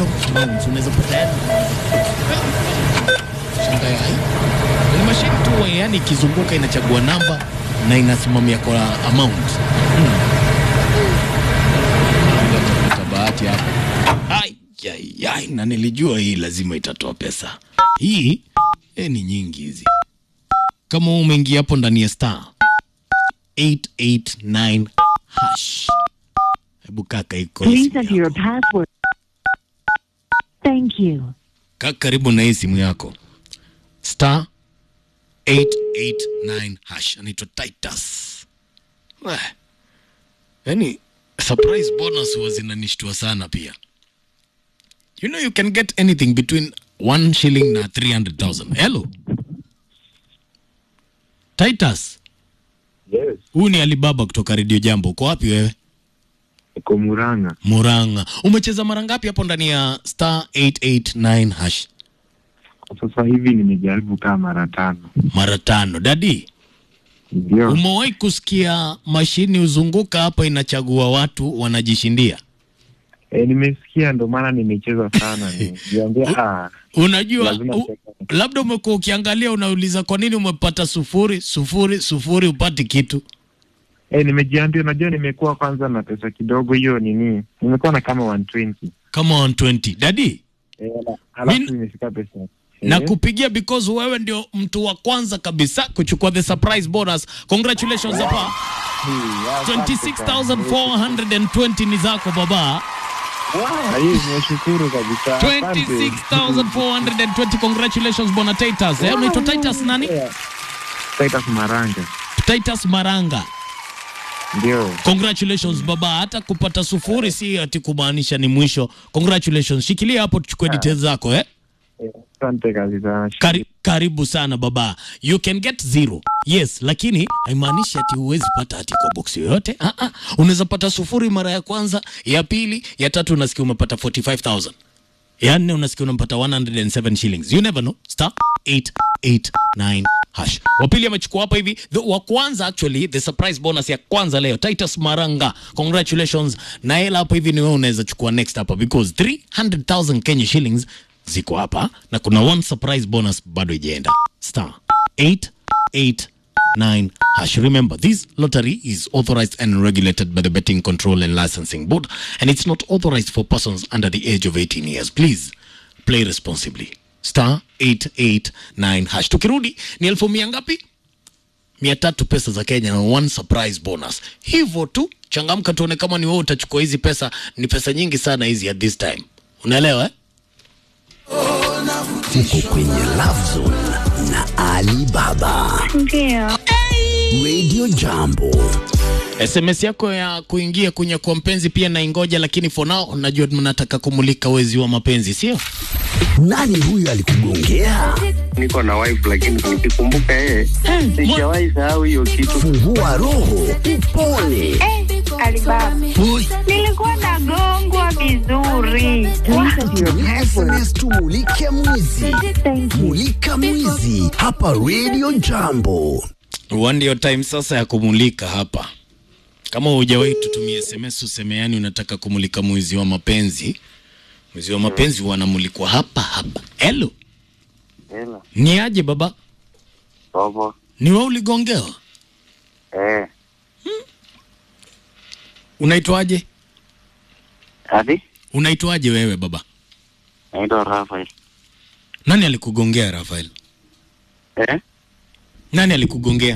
random amounts unaweza pata yani shangaa hai ni mashine tu yani ikizunguka inachagua namba na inasimamia kwa amount hmm. Utapata bahati hapo Ai, ai, ai, na nilijua hii lazima itatoa pesa hii eh, ni nyingi hizi kama umeingia hapo ndani ya star 889 hash hebu kaka iko hii Please simu enter your yako. password. Thank you. Kaa karibu na hii simu yako star 889 hash anaitwa Titus. Weh. Yani surprise bonus huwa zinanishtua sana pia. You know you can get anything between 1 shilling na 300,000. Hello. Titus, Yes, huyu ni Alibaba kutoka Radio Jambo. Uko wapi wewe? iko Murang'a. Murang'a. Umecheza mara ngapi hapo ndani ya star 889 hash? Sasa hivi nimejaribu kaa mara tano. Mara tano. Dadi, Ndio, Umewahi kusikia mashini huzunguka hapa inachagua watu wanajishindia? e, nimesikia ndo maana nimecheza sana. Niambia ah, Unajua lazima u, labda umekuwa ukiangalia unauliza kwa nini umepata sufuri sufuri sufuri upati kitu. e, nimejiambia, unajua nimekuwa kwanza na pesa kidogo, hiyo nini, nimekuwa na kama 120 Kama 120. Dadi, e, ala- alafu Min- nimefika pesa na Eh, kupigia because wewe ndio mtu wa kwanza kabisa kuchukua the surprise bonus. Congratulations hapa. hii, asante sana. 26420 ni zako baba. Ah, hii nimeshukuru kabisa. Asante. 26420 congratulations bwana Titus. Eh, unaitwa Titus nani? Yeah. Titus Maranga. Titus Maranga. Ndio. Congratulations baba, hata kupata sufuri si ati kumaanisha ni mwisho. Congratulations, shikilia hapo tuchukue details zako eh. Eh, Asante kabisa. Kari, karibu sana baba, you can get zero yes, lakini haimaanishi ati huwezi pata hati kwa box yoyote. Ah, ah. Unaweza pata sufuri mara ya kwanza, ya pili, ya tatu unasikia umepata 45000 ya nne unasikia unampata 107 shillings. You never know. Star 889 hash. Wa pili amechukua hapa hivi. The, wa kwanza actually the surprise bonus ya kwanza leo Titus Maranga. Congratulations. Na hela hapa hivi ni wewe unaweza chukua next hapa because 300,000 Kenya shillings ziko hapa na kuna one surprise bonus bado ijaenda. Star 889 hash. Remember, this lottery is authorized and regulated by the Betting Control and Licensing Board, and it's not authorized for persons under the age of 18 years. Please play responsibly. Star 889 hash. Tukirudi ni elfu mia ngapi? mia tatu pesa za Kenya na one surprise bonus. Hivyo tu, changamka tuone kama ni wewe utachukua hizi pesa. Ni pesa nyingi sana hizi at this time, unaelewa eh? Uko kwenye Love Zone na Ali Baba. Ndio. Radio Jambo. SMS yako ya kuingia kwenye kwa mpenzi pia naingoja, lakini for now najua mnataka kumulika wezi wa mapenzi, sio? Nani huyu alikugongea? niko na wife lakini nikikumbuka yeye sijawahi sahau hiyo kitu. Fungua roho, upone. Alibaba. Nilikuwa nagongwa vizuri. Tumia SMS tumulike mwizi. Thank you. Mulika mwizi hapa Radio Jambo. One ndio time sasa ya kumulika hapa. Kama hujawahi tutumie SMS useme yani unataka kumulika mwizi wa mapenzi. Mwizi wa mapenzi wanamulikwa hapa hapa. Hello, Hela, ni aje baba? baba. Ni wewe uligongewa? Eh, Unaitwaje? hadi Unaitwaje wewe baba? naitwa Rafael. Nani alikugongea Rafael? Eh, Nani alikugongea?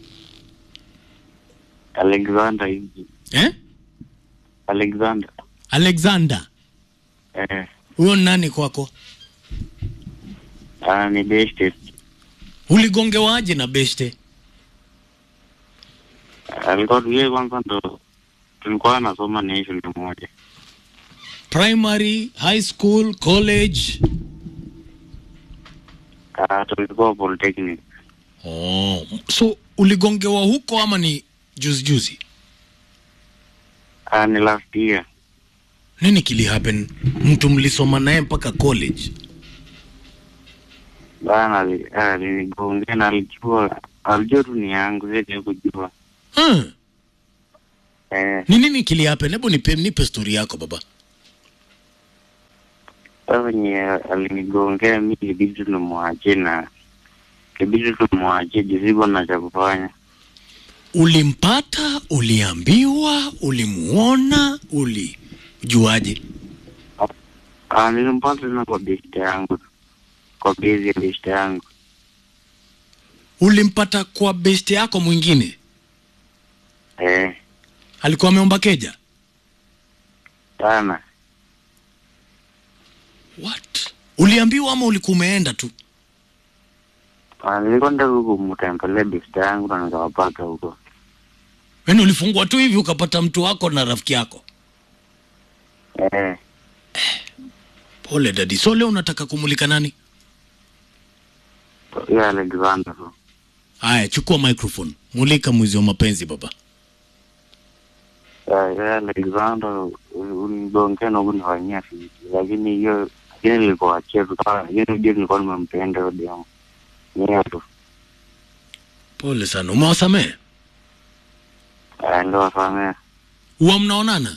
Alexander hivi. Eh? Alexander. Alexander. Eh, Huyo ni nani kwako? ah, ni best. Uligongewaje na beshte? Alikuwa tuye kwanza ndo tulikuwa nasoma naye shule moja. Primary, high school, college? Ah, tulikuwa polytechnic. Oh, so uligongewa huko ama ni juzi juzi? Ah, ni last year. Nini kili happen? Mtu mlisoma naye mpaka college? Bana ali- ah, alinigongea na alijua alijua tu ni yangu, siwezi kujua. Hmm. Eh, Ni nini kili happen? Hebu nipe nipe story yako baba. Sasa venye alinigongea mi ilibidi tumwachie na ilibidi tumwachie juu sikuwa na cha kufanya. Ulimpata, uliambiwa, ulimuona, ulijuaje? Ah, nilimpata tena kwa besti yangu, kwa bezi ya besti yangu. Ulimpata kwa best yako mwingine, Eh, alikuwa ameomba keja. sana. What? Uliambiwa ama ulikuwa umeenda tu? Ah, nilikuwa nataka huku kumtembelea besti yangu na nikawapata huko. Yaani ulifungwa tu hivi ukapata mtu wako na rafiki yako? Eh, Pole dadi. So leo unataka kumulika nani? hiyo Alexander tu. Haya, chukua microphone, mulika mwizi wa mapenzi baba. Eh, hiyo Alexander unigongea na kunifanyia fiti, lakini hiyo lakini nilikuachia tu kama lakini ujue nilikuwa nimempenda hiyo demu. Ni hiyo tu. Pole sana, umewasamehe? Eh, ndio wasamea. Huwa mnaonana?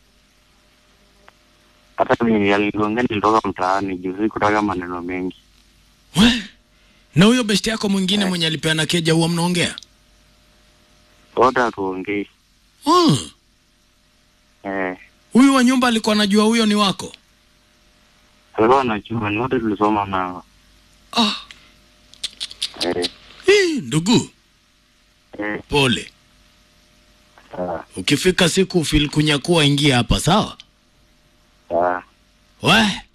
Hata mimi aligongea nilitoka mtaani juu sikutaka maneno mengi. We? Na huyo besti yako mwingine mwenye alipeana keja huwa mnaongea? Wote hatuongei. Oh, Eh, huyu wa nyumba alikuwa anajua huyo ni wako? alikuwa anajua ni wote tulisoma nao. Ah, Eh, hii, ndugu, eh, pole. sawa, Ukifika siku fil kunyakua, ingia hapa, sawa? sawa. We,